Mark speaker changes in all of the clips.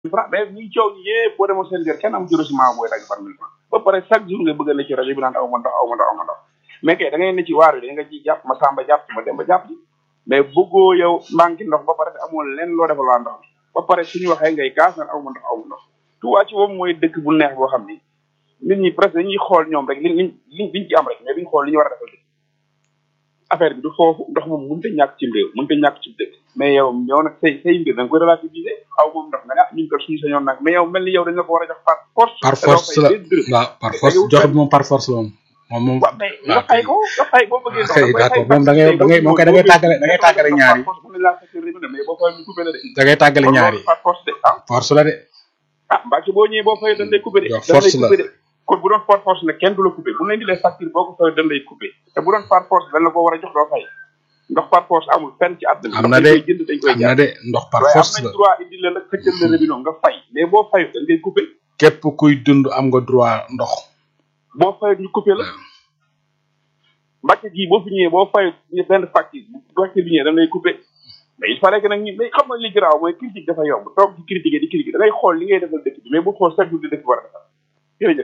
Speaker 1: francs mais ñi coow ñi yëpp boo demoon seen kër kenn am juróom booy dagg par mille francs ba pare chaque jour nga bëgg a ne ci rajo bi naan aw ma ndox aw ma ndox aw ma ndox mais kay da ngay ne ci waar bi da nga ciy jàpp ma samba jàpp ci ma dem ba jàpp ci mais bëggoo yow manqué ndox ba pare te amoo leen loo defal waa ndox ba pare suñu waxee ngay gaas naan aw ma ndox aw ma ndox Touba ci boobu mooy dëkk bu neex boo xam ni nit ñi presque dañuy xool ñoom rek li liñ liñ liñ ci am rek mais duñ xool li ñu war a defal dëkk affaire bi du foofu ndox moom mënut a ñàkk ci réew mënut a ñàkk ci dëkk mais yow yow nag say say mbir da nga koy relativiser aw moom ndox nga ne ah ñun kat suñu sañoon nag mais yow mel ni yow dañ la ko war a jox par force
Speaker 2: par force la waaw par force jox bi moom par force la moom moom moom
Speaker 1: waaw mais nga fay ko nga fay boo bëggee ndox
Speaker 2: kay d'accord moom da ngay da ngay moom kay da ngay tàggale da ngay tàggale ñaar yi
Speaker 1: mais boo fay ñu coupé la de
Speaker 2: da ngay tàggale ñaar yi
Speaker 1: par force de ah
Speaker 2: force la de
Speaker 1: ah mbaa boo ñëwee boo fay dañ lay coupé de
Speaker 2: Yow
Speaker 1: dañ lay
Speaker 2: force la.
Speaker 1: coupé de kon bu doon par force nag kenn du la coupé bu leen di lay facture boo ko fay dañ lay coupé te bu doon par force dañ la ko war a jox doo fay ndox par force amul fenn ci àdduna
Speaker 2: am na
Speaker 1: dañ
Speaker 2: de
Speaker 1: koy jënd dañ koy
Speaker 2: am na
Speaker 1: jaay
Speaker 2: de ndox par
Speaker 1: waaye am
Speaker 2: force
Speaker 1: nañ
Speaker 2: la
Speaker 1: droit indi la nag xëccal la robinet nga fay mais boo fayu dañ koy coupé
Speaker 2: képp kuy dund am nga droit ndox
Speaker 1: boo fayut ñu coupé la mbàcc gii boo fi ñëwee boo fayut ñu benn facture bu facture bi ñëwee dañ lay coupé mais il fallait que nag ñu mais xam nga li garaaw mooy critique dafa yomb toog di critiquer di critiquer da ngay xool li ngay defal dëkk bi mais bu xool chaque jour di dëkk bi war a defal jërëjëf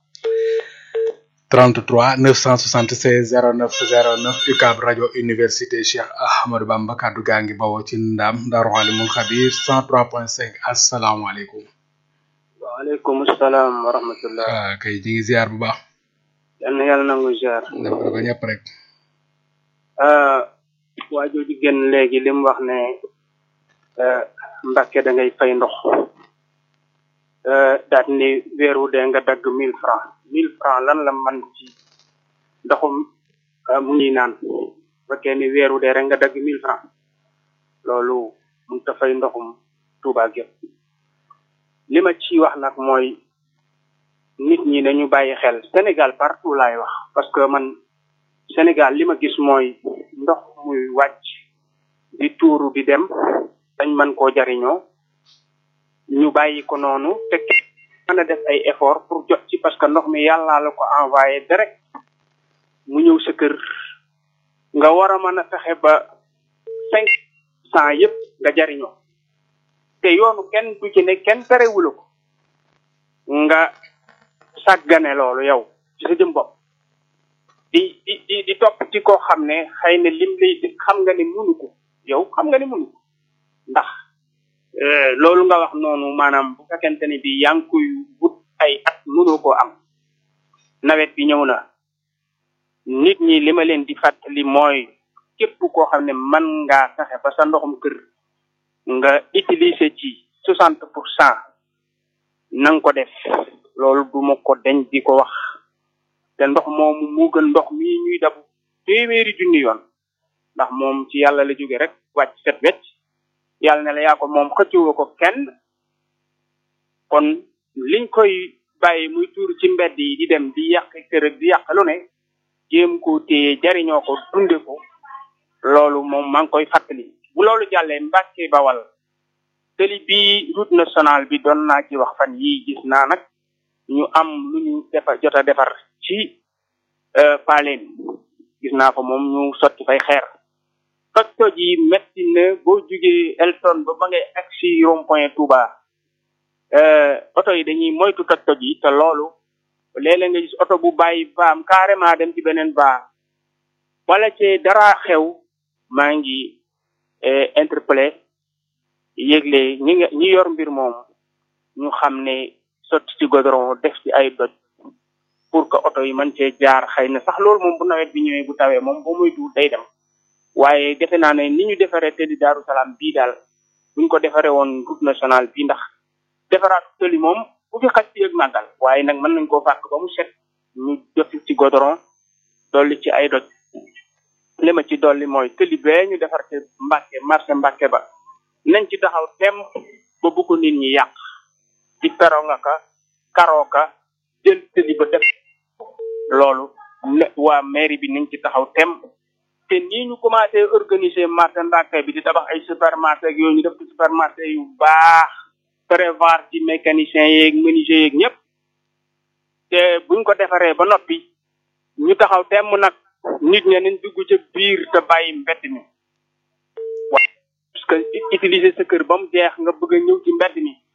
Speaker 2: 33 976 09 09 UCAB rajo université Cheikh Ahmadou Bamba kaddu gaa ngi bawoo ci ndam Daaru Alimul Xabir 103.5 asalaamaaleykum.
Speaker 3: waaleykum salaam wa rahmatullah
Speaker 2: ah kay ñu ngi ziar bu baax.
Speaker 3: yal na yàlla nangu ziar
Speaker 2: def ko ñëpp rek.
Speaker 3: waa jooju génn léegi li mu wax ne euh, Mbàkke da ngay fay ndox euh, daat ni weer wu dee nga dagg mille francs mille francs lan la man ci ndoxum euh, mu ngi naan bu fekkee ni weer wu dee rek nga dagg mille francs loolu mun ta fay ndoxum Tuubaa gépp li ma ci wax nag mooy nit ñi nañu bàyyi xel Sénégal partout laay wax parce que man Sénégal li ma gis mooy ndox muy wàcc di tuuru di dem dañ mën koo jariñoo ñu bàyyi ko noonu te kenn mën a def ay effort pour jot ci parce que ndox mi yàllaa la ko envoyé direct mu ñëw sa kër nga war a mën a fexe ba cinq cent yëpp nga jariñoo te yoonu kenn du ci ne kenn terewula ko nga sàggane loolu yow ci sa jëm bopp di di di di topp ci koo xam ne xëy na lim lay xam nga ne munu ko yow xam nga ne munu ko ndax euh, loolu nga wax noonu maanaam bu fekkente ne bi yaa ngi koy wut ay at mënoo koo am nawet bi ñëw na nit ñi li ma leen di fàttali mooy képp koo xam ne mën ngaa fexe ba sa ndoxum kër nga utiliser ci soixante pour cent na nga ko def loolu du ma ko deñ di ko wax te ndox moomu moo gën ndox mii ñuy dabu téeméeri junni yoon ndax moom ci yàlla la jóge rek wàcc set wecc yàlla ne la yaa ko moom xëccoo ko kenn kon liñ koy bàyyi muy tuur ci mbedd yi di dem di yàq kër ak di yàq lu ne jéem ko téye jariñoo ko dunde ko loolu moom maa ngi koy fàttali bu loolu jàllee Mbàkke Bawal tëli bi route nationale bi doon naa ci wax fan yii gis naa nag ñu am lu ñu defar jot a defar ci paaleen gis naa ko moom ñu sotti fay xeer toj toj yi metti na boo jugee Elton ba ba ngay agsi rond point Touba oto yi dañuy moytu toj toj yi te loolu léeg-léeg nga gis oto bu bàyyi baam carrément dem ci beneen baa wala ci dara xew maa ngi interpellé yëgle ñi nga ñi yor mbir moom ñu xam ne sotti ci goudron def ci ay doj pour que oto yi mën cee jaar xëy na sax loolu moom bu nawet bi ñëwee bu tawee moom boo muy duul day dem waaye defe naa ne ni ñu defaree tëli Daaru Salaam bii daal buñ ko defaree woon route nationale bii ndax defaraat tëli moom bu fi xaj ci yëg màggal waaye nag mën nañ koo fàkk ba mu set ñu def ci goudron dolli ci ay doj li ma ci dolli mooy tëli bee ñu defar ci Mbàkke marché Mbàkke ba nañ ci taxaw tem ba bu ko nit ñi yàq di peronga ka karooka jël tëli ba def loolu ne waa mairie bi nañ ci taxaw tem te nii ñu commencé organiser marché Mbàkke bi di tabax ay supermarché ak yooyu ñu def ci supermarché yu baax prévoir ci mécanicien yeeg menuisier yeeg ñëpp te buñ ko defaree ba noppi ñu taxaw temm nag nit ña nañ dugg ca biir te bàyyi mbedd mi wa parce que utiliser sa kër ba mu jeex nga bëgg a ñëw ci mbedd mi